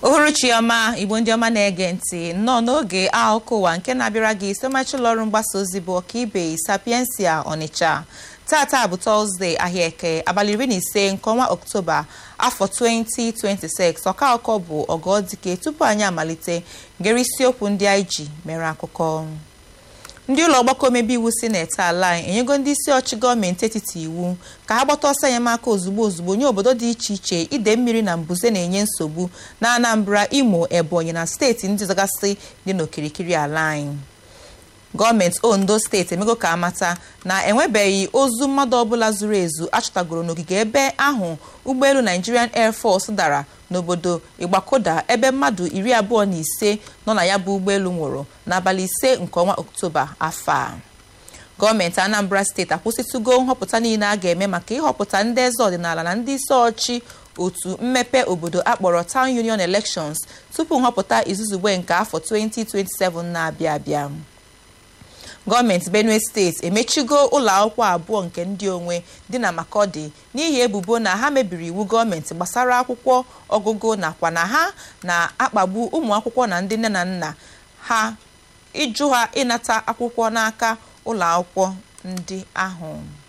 uhuruchi ọma igbo ndị ọma na-ege ntị nnọọ n'oge akụkọ ụwa nke na-abịara gị site ụlọ ọrụ mgbasa ozi bụ ọkaibe sapiensia ọnịcha tata bụ tọzdee ahịa eke abalị iri na ise nke ọnwa oktoba afọ 2026 ọka akụkọ bụ ọgọdike tupu anyị amalite ngere isiokwu ndị anyị ji mere akụkọ ndị ụlọ ọgbakọ omebe iwu sineti ala anyị enyego ndị isi ọchị gọọmenti etiti iwu ka ha gbata ọsọ enyemaka ozugbo ozugbo nye obodo dị iche iche ide mmiri na mbuze na-enye nsogbu na anambra imo ebonyi na steeti ndị zọgasị dị n'okirikiri ala anyị gọọmenti ondo steeti emego ka amata na enwebeghị ozu mmadụ ọbụla zuru ezu achọtagoro n'ogige ebe ahụ ụgbọelu nigerian air force dara n'obodo igbakoda ebe mmadụ iri abụọ na ise nọ na ya bụ ụgbọelu nwụrụ n'abalị ise nke ọnwa oktoba afọ a gọọmenti anambra steeti akwụsịtụgo nhọpụta niile a ga-eme maka ịhọpụta ndị eze ọdịnala na ndị isi ọchị otu mmepe obodo akpọrọ town union elections tupu nhọpụta izuzugbe nke afọ 2027 na-abịa abịa gọọmenti benue steeti emechigo ụlọ akwụkwọ abụọ nke ndị onwe dị na makọdị n'ihi ebubo na ha mebiri iwu gọọmenti gbasara akwụkwọ ọgụgụ nakwa na ha na-akpagbu ụmụ akwụkwọ na ndị nne na nna ha ịjụ ha ịnata akwụkwọ n'aka ụlọ akwụkwọ ndị ahụ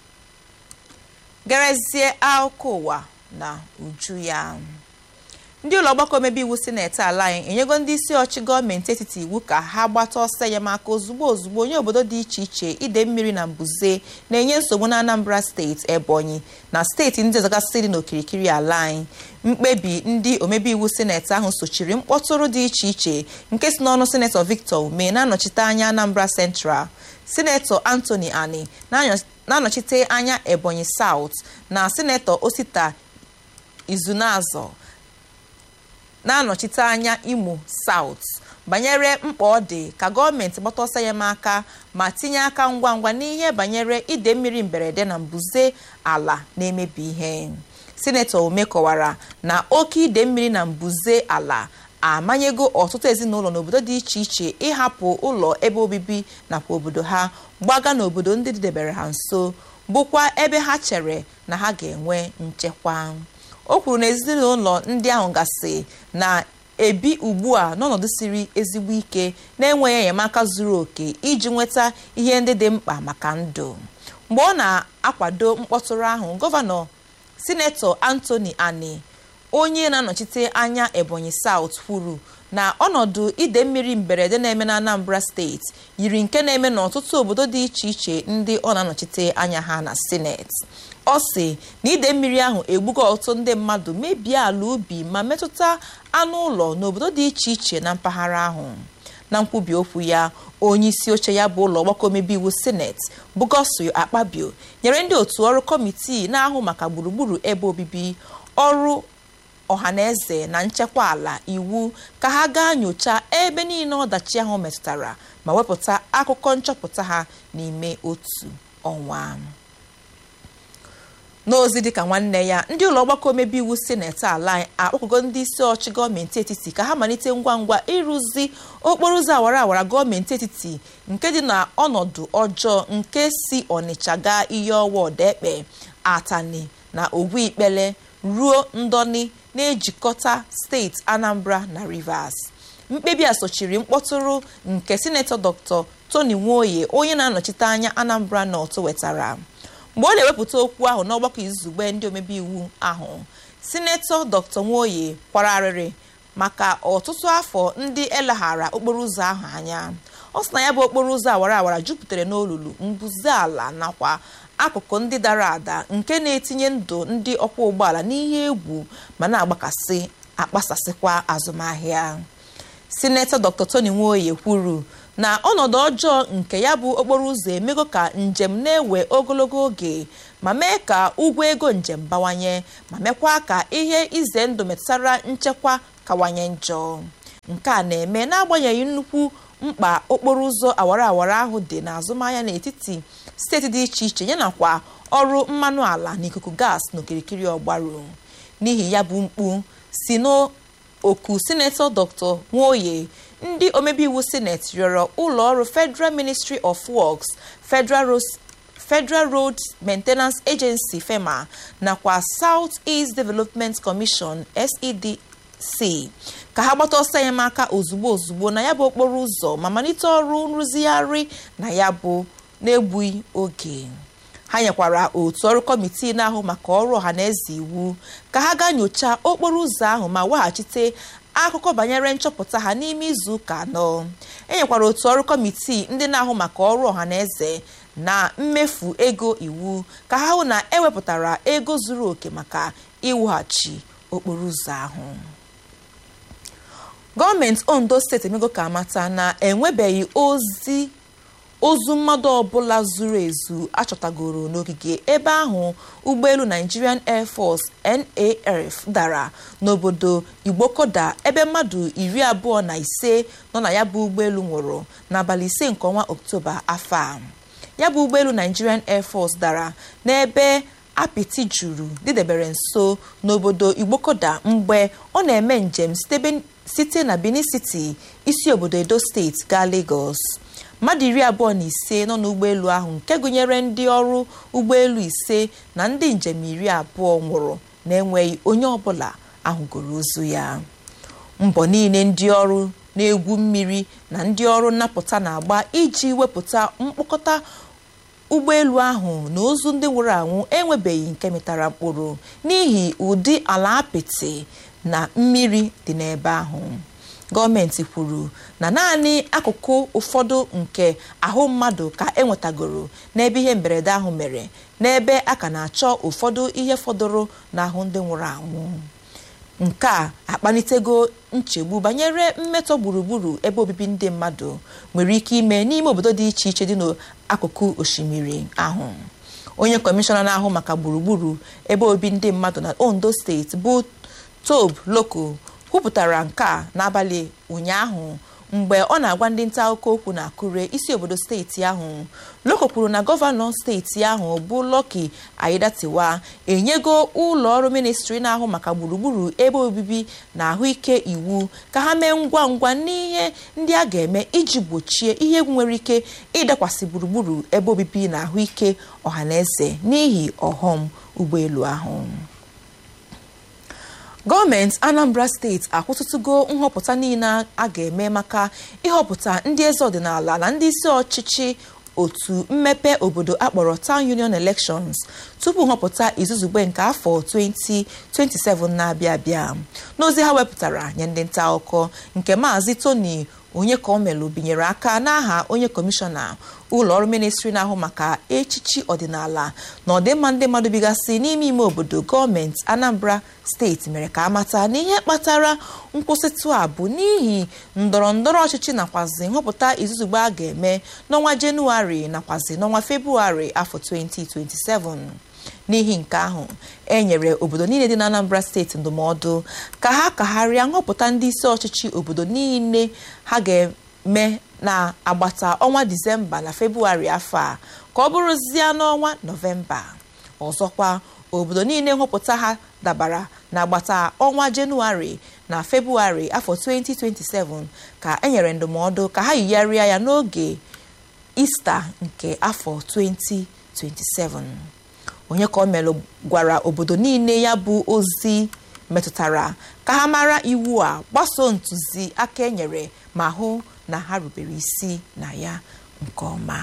gerezie akụkọ ụwa na uju ya ndị ụlọ ọgbakọ omebe iwu sineti ala anyị enyego ndị isi ọchị gọọmenti etiti iwu ka ha gbata ọsọ enyemaka ozugbo ozugbo onye obodo dị iche iche ide mmiri na mbuze na-enye nsogbu na anambra steeti ebonyi na steeti ndị ọzọgasị dị n'okirikiri ala anyị mkpebi ndị omebe iwu sineti ahụ sochiri mkpọtụrụ dị iche iche nke si n'ọnụ sinetọ victor ume na-anọchite anya anambra central sinetọ anthony ani na-anọchite anya ebonyi south na sinetọ osita izunazọ na-anọchite anya imo south banyere mkpa ọ dị ka gọọmenti gbata ọsọ enyemaka ma tinye aka ngwa ngwa n'ihe banyere ide mmiri mberede na mbuze ala na-emebi ihe sinetọ ume kọwara na oke ide mmiri na mbuze ala amanyego ọtụtụ ezinụlọ n'obodo dị iche iche ịhapụ ụlọ ebe obibi nakwa obodo ha gbaga n'obodo ndị dịdebere ha nso bụkwa ebe ha chere na ha ga-enwe nchekwa o kwuru na ezinụlọ ndị ahụ gasị na-ebi ugbu a n'ọnọdụ siri ezigbo ike na-enweghị enyemaka zuru oke iji nweta ihe ndị dị mkpa maka ndụ mgbe ọ na-akwado mkpọtụrụ ahụ gọvanọ sinetọ Anthony Ani onye na-anọchite anya Ebonyi South kwuru na ọnọdụ ide mmiri mberede na-eme na Anambra steeti yiri nke na-eme n'ọtụtụ obodo dị iche iche ndị ọ na-anọchite anya ha na sineti ọ sị na ide mmiri ahụ egbugo ọtụtụ ndị mmadụ mebie ala ubi ma metụta anụ ụlọ n'obodo dị iche iche na mpaghara ahụ na nkwubi okwu ya onye isi oche ya bụ ụlọ ọgbakọ omebe iwu sineti bụ Godswill Akpabio nyere ndị otu ọrụ kọmitii na-ahụ maka gburugburu ebe obibi ọrụ ọhaneze na nchekwa ala iwu ka ha gaa nyochaa ebe niile ọdachi ahụ metụtara ma wepụta akụkọ nchọpụta ha n'ime otu ọnwa n'ozi dịka nwanne ya ndị ụlọ ọgbakọ omebe iwu sineti ala akpọkọgo ndị isi ọchị gọọmenti etiti ka ha malite ngwa ngwa ịrụzi okporo ụzọ awara awara gọọmenti etiti nke dị na ọnọdụ ọjọọ nke si ọnịcha gaa ihe ọwa ọdaekpe atani na ogwu ikpele ruo ndọni na-ejikọta steeti anambra na rivers mkpebi a sochiri mkpọtụrụ nke sinetọ dr tony nwoye onye na-anọchite anya anambra north wetara mgbe ọ na-ewepụta okwu ahụ n'ọgbakọ izugbe ndị omebe iwu ahụ sinetọ dr nwoye kwara arịrị maka ọtụtụ afọ ndị eleghara okporo ụzọ ahụ anya ọ sị na ya bụ okporo ụzọ awara awara jupụtara n'olulu mbuze ala nakwa akụkụ ndị dara ada nke na-etinye ndụ ndị ọkwọ ụgbọala n'ihe egwu ma na-agbakasị akpasasịkwa azụmahịa sinetọ dr tony nwoye kwuru na ọnọdụ ọjọọ nke ya bụ okporo ụzọ emego ka njem na-ewe ogologo oge ma mee ka ụgwọ ego njem bawanye ma mekwa ka ihe ize ndụ metụtara nchekwa kawanye njọ nke a na-eme n'agbanyeghị nnukwu mkpa okporo ụzọ awara awara ahụ dị n'azụmahịa n'etiti steeti dị iche iche yanakwa ọrụ mmanụ ala na ikuku gas n'okirikiri ọgbaru n'ihi ya bụ mkpu si n'oku sinetọ dr nwoye ndị omebe iwu sineti rịọrọ ụlọ ọrụ federal ministry of works federal road maintenance agency fema nakwa south east development commission si ka ha gbata ọsọ enyemaka ozugbo ozugbo na ya bụ okporo ụzọ ma malite ọrụ nrụzigharị na ya bụ n'egbughị oge ha nyekwara otu ọrụ kọmitii na-ahụ maka ọrụ ọha na eze iwu ka ha gaa nyochaa okporo ụzọ ahụ ma weghachite akụkọ banyere nchọpụta ha n'ime izu ụka anọ enyekwara otu ọrụ kọmitii ndị na-ahụ maka ọrụ ọha na eze na mmefu ego iwu ka ha hụ na ewepụtara ego zuru oke maka iwughachi okporo ụzọ ahụ gọọmenti ondo steeti emego ka amata na enwebeghị ozi ozu mmadụ ọbụla zuru ezu achọtagoro n'ogige ebe ahụ ụgbọelu nigerian air force naf dara n'obodo igbokoda ebe mmadụ iri abụọ na ise nọ na ya bụ ụgbọelu nwụrụ n'abalị ise nke ọnwa oktoba afọ a ya bụ ụgbọelu nigerian air force dara n'ebe apịtị juru dịdebere nso n'obodo igbokoda mgbe ọ na-eme njem site na benin city isi obodo edo steeti gaa lagos mmadụ iri abụọ na ise nọ n'ụgbọelu ahụ nke gụnyere ndị ọrụ ụgbọelu ise na ndị njem iri abụọ nwụrụ na-enweghị onye ọbụla ahụgoro ozu ya mbọ niile ndị ọrụ na-egwu mmiri na ndị ọrụ nnapụta na-agba iji wepụta mkpokọta ụgbọelu ahụ na ozu ndị nwụrụ anwụ enwebeghị nke mịtara mkpụrụ n'ihi ụdị ala apịtị na mmiri dị n'ebe ahụ gọọmenti kwuru na naanị akụkụ ụfọdụ nke ahụ mmadụ ka enwetagoro n'ebe ihe mberede ahụ mere n'ebe a ka na-achọ ụfọdụ ihe fọdụrụ n'ahụ ndị nwụrụ anwụ nke a akpalitego nchegbu banyere mmetọ gburugburu ebe obibi ndị mmadụ nwere ike ime n'ime obodo dị iche iche dị n'akụkụ osimiri ahụ onye kọmishọna na-ahụ maka gburugburu ebe obibi ndị mmadụ na ondo steeti bụ tob loko kwupụtara nke a n'abalị ụnyaahụ mgbe ọ na-agwa ndị nta akụkọ okwu na akure isi obodo steeti ahụ loko kwuru na gọvanọ steeti ahụ bụ Lucky Aiyedatiwa enyego ụlọ ọrụ ministri na-ahụ maka gburugburu ebe obibi na ahụike iwu ka ha mee ngwa ngwa n'ihe ndị a ga-eme iji gbochie ihe egwu nwere ike ịdakwasị gburugburu ebe obibi na ahụike ọhaneze n'ihi ọghọm ụgbọelu ahụ gọọmenti anambra steeti akwụsịtụgo nhọpụta niile a ga-eme maka ịhọpụta ndị eze ọdịnala na ndị isi ọchịchị otu mmepe obodo akpọrọ town union elections tupu nhọpụta izuzugbe nke afọ 2027 na-abịa abịa n'ozi ha wepụtara nye ndị nta akụkọ nke maazị tony onye ka omelu binyere aka n'aha onye kọmishọna ụlọ ọrụ ministri na-ahụ maka echichi ọdịnala na ọdịmma ndị mmadụ bigasị n'ime ime obodo gọọmenti anambra steeti mere ka amata na ihe kpatara nkwụsịtụ a bụ n'ihi ndọrọ ndọrọ ọchịchị nakwazi nhọpụta izuzugbe a ga-eme n'ọnwa jenụwarị nakwazi n'ọnwa febrụwarị afọ 2027 n'ihi nke ahụ e nyere obodo niile dị na anambra steeti ndụmọdụ ka ha kagharịa nhọpụta ndị isi ọchịchị obodo niile ha ga-eme na agbata ọnwa disemba na febrụwarị afọ a ka ọ bụrụzie n'ọnwa nọvemba ọzọkwa obodo niile nhọpụta ha dabara na agbata ọnwa jenụwarị na febrụwarị afọ 2027 ka e nyere ndụmọdụ ka ha yigharịa ya n'oge ista nke afọ 2027 onye ka o melụ gwara obodo niile ya bụ ozi metụtara ka ha mara iwu a gbasoo ntụzi aka enyere ma hụ na ha rubere isi na ya nke ọma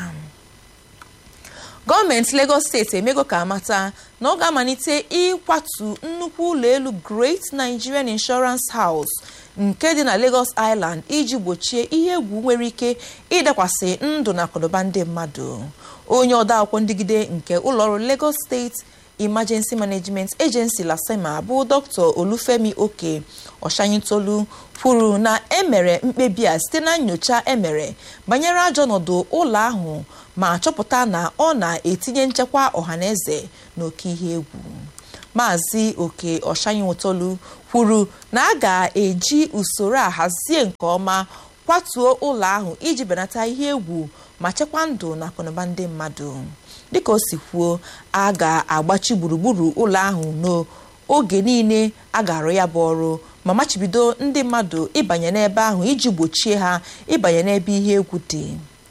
gọọmenti Lagos steeti emego ka amata na ọ ga-amalite ịkwatu nnukwu ụlọ elu Great Nigerian Insurance House nke dị na Lagos Island iji gbochie ihe egwu nwere ike ịdakwasị ndụ na akụnụba ndị mmadụ onye odeakwụkwọ ndigide nke ụlọọrụ Lagos State Emergency Management Agency LASEMA bụ Dr. Olufemi Oke Ọshanyintolu kwuru na emere mkpebi a site na nyocha emere banyere ajọ ọnọdụ ụlọ ahụ ma chọpụta na ọ na-etinye nchekwa ọhaneze n'oke ihe egwu Maazị Oke Ọshanyintolu kwuru na a ga-eji usoro a hazie nke ọma kwatuo ụlọ ahụ iji benata ihe egwu ma chekwaa ndụ na akụnụba ndị mmadụ dịka o si kwuo a ga-agbachi gburugburu ụlọ ahụ n'oge niile a ga-arụ ya bụ ọrụ ma machibido ndị mmadụ ịbanye n'ebe ahụ iji gbochie ha ịbanye n'ebe ihe egwu dị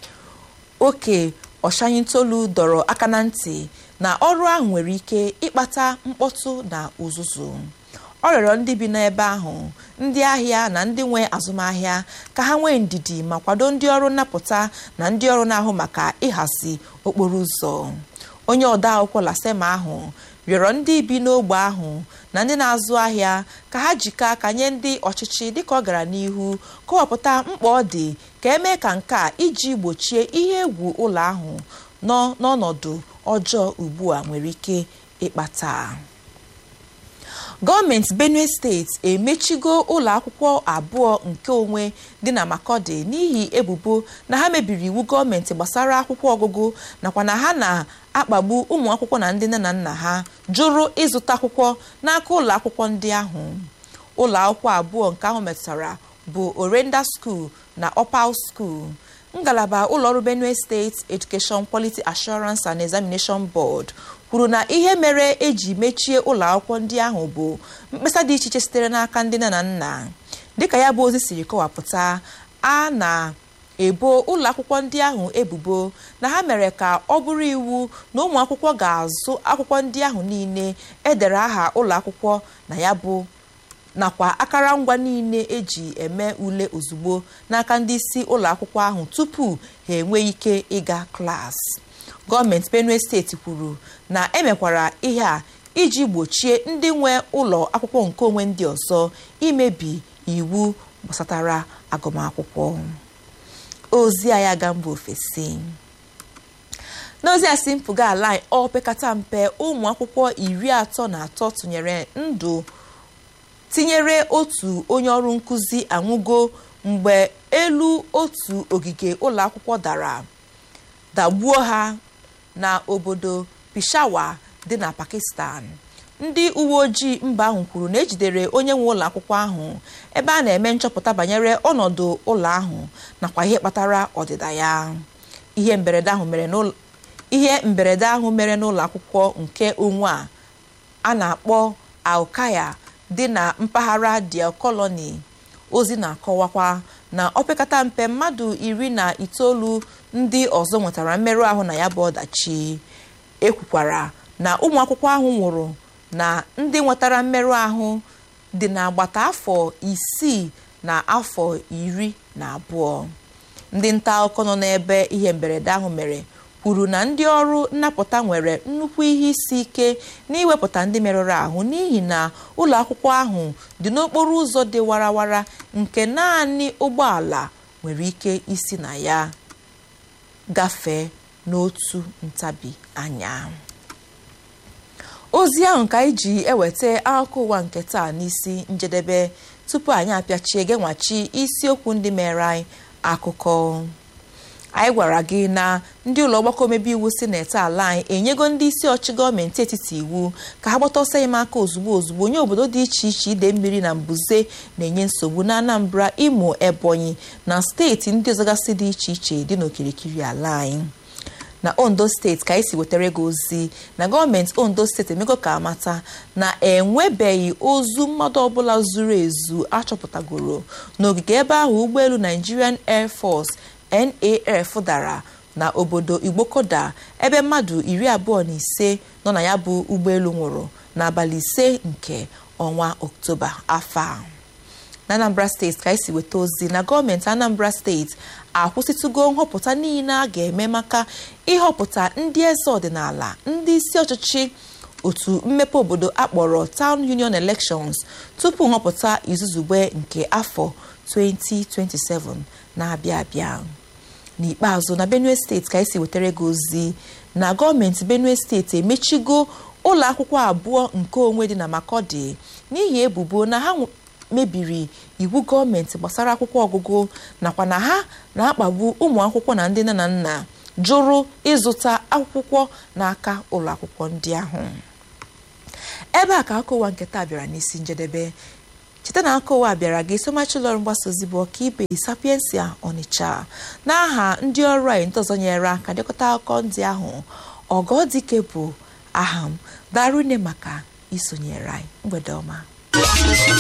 oke ọshanyintolu dọrọ aka na ntị na ọrụ ahụ nwere ike ịkpata mkpọtụ na uzuzu ọ rịọrọ ndị bi n'ebe ahụ ndị ahịa na ndị nwe azụmahịa ka ha nwee ndidi ma kwado ndị ọrụ nnapụta na ndị ọrụ na-ahụ maka ịhazi okporo ụzọ onye ọda akwụkwọ lasema ahụ rịọrọ ndị bi n'ogbe ahụ na ndị na-azụ ahịa ka ha jikọọ aka nye ndị ọchịchị dịka ọ gara n'ihu kọwapụta mkpa ọ dị ka emee ka nke a iji gbochie ihe egwu ụlọ ahụ nọ n'ọnọdụ ọjọọ ugbu a nwere ike ịkpata gọọmenti benue steeti emechigo ụlọ akwụkwọ abụọ nke onwe dị na makọdị n'ihi ebubo na ha mebiri iwu gọọmenti gbasara akwụkwọ ọgụgụ nakwa na ha na-akpagbu ụmụ akwụkwọ na ndị nne na nna ha jụrụ ịzụta akwụkwọ n'aka ụlọ akwụkwọ ndị ahụ ụlọ akwụkwọ abụọ nke ahụ metụtara bụ orenda skuul na opal skuul ngalaba ụlọọrụ benue steeti education quality assurance and examination board kwuru na ihe mere eji mechie ụlọ akwụkwọ ndị ahụ bụ mkpesa dị iche iche sitere n'aka ndị nne na nna dịka ya bụ ozi siri kọwapụta a na-ebo ụlọ akwụkwọ ndị ahụ ebubo na ha mere ka ọ bụrụ iwu na ụmụ akwụkwọ ga-azụ akwụkwọ ndị ahụ niile edere aha ụlọ akwụkwọ na ya bụ nakwa akara ngwa niile eji eme ule ozugbo n'aka ndị isi ụlọ akwụkwọ ahụ tupu ha enwee ike ịga klaasị gọọmenti benue steeti kwuru na emekwara ihe a iji gbochie ndị nwe ụlọ akwụkwọ nkeonwe ndị ọzọ imebi iwu gbasatara agụmakwụkwọ ozi a ya ga mba ofesi n'ozi a si mpụga ala ọ pekata mpe ụmụ akwụkwọ iri atọ na atọ tụnyere ndụ tinyere otu onye ọrụ nkụzi anwụgo mgbe elu otu ogige ụlọ akwụkwọ dara dagbuo ha na obodo Peshawar dị na Pakistan ndị uwe ojii mba ahụ kwuru na ejidere onye nwe ụlọ akwụkwọ ahụ ebe a na-eme nchọpụta banyere ọnọdụ ụlọ ahụ nakwa ihe kpatara ọdịda ya ihe mberede ahụ mere n'ụlọ ihe mberede ahụ mere n'ụlọ akwụkwọ nke onwe a a na-akpọ Alkaya dị na mpaghara Diel Colony ozi na-akọwakwa na opekata mpe mmadụ iri na itoolu ndị ọzọ nwetara mmerụ ahụ na ya bụ ọdachi ekwukwara na ụmụ akwụkwọ ahụ nwụrụ na ndị nwetara mmerụ ahụ dị n'agbata afọ isii na afọ iri na abụọ ndị nta akụkọ nọ n'ebe ihe mberede ahụ mere kwuru na ndị ọrụ nnapụta nwere nnukwu ihe isi ike n'iwepụta ndị merụrụ ahụ n'ihi na ụlọ akwụkwọ ahụ dị n'okporo ụzọ dị warawara nke naanị ụgbọala nwere ike isi na ya gafee n'otu ntabi anya ozi ahụ ka anyị ji eweta akụkọ ụwa nke taa n'isi njedebe tupu anyị apịachie genwachi isiokwu ndị mere anyị akụkọ anyị gwara gị na ndị ụlọ ọgbakọ omebe iwu sineti ala anyị enyego ndị isi ọchị gọọmenti etiti iwu ka ha gbata ọsọ enyemaka ozugbo ozugbo nye obodo dị iche iche ide mmiri na mbuze na-enye nsogbu na anambra imo ebonyi na steeti ndị ọzọgasị dị iche iche dị n'okirikiri ala anyị na ondo steeti ka anyị si wetara gị ozi na gọọmenti ondo steeti emego ka amata na enwebeghị ozu mmadụ ọbụla zuru ezu achọpụtagoro n'ogige ebe ahụ ụgbọelu nigerian air force NAF dara na obodo igbokoda ebe mmadụ iri abụọ na ise nọ na ya bụ ụgbọelu nwụrụ n'abalị ise nke ọnwa oktoba afọ a na anambra steeti ka esi weta ozi na gọọmenti anambra steeti akwụsịtụgo nhọpụta niile a ga-eme maka ịhọpụta ndị eze ọdịnala ndị isi ọchịchị otu mmepe obodo akpọrọ town union elections tupu nhọpụta izuzugbe nke afọ 2027 na-abịa abịa n'ikpeazụ na benue steeti ka esi wetara gị ozi na gọọmenti benue steeti emechigo ụlọ akwụkwọ abụọ nke onwe dị na makọdị n'ihi ebubo na ha mebiri iwu gọọmenti gbasara akwụkwọ ọgụgụ nakwa na ha na-akpagbu ụmụ akwụkwọ na ndị nne na nna jụrụ ịzụta akwụkwọ n'aka ụlọ akwụkwọ ndị ahụ ebe a ka akụkọ ụwa nke taa bịara n'isi njedebe cheta na aka ụwa bịara gị somachi ụlọọrụ mgbasa ozi bụ ọkaibe sapiensia ọnịcha n'aha ndị ọrụ anyị ndị ọzọ nyere aka dekọta akụkọ ndị ahụ ọgọdike bụ aha m darune maka isonyere anyị mgbede ọma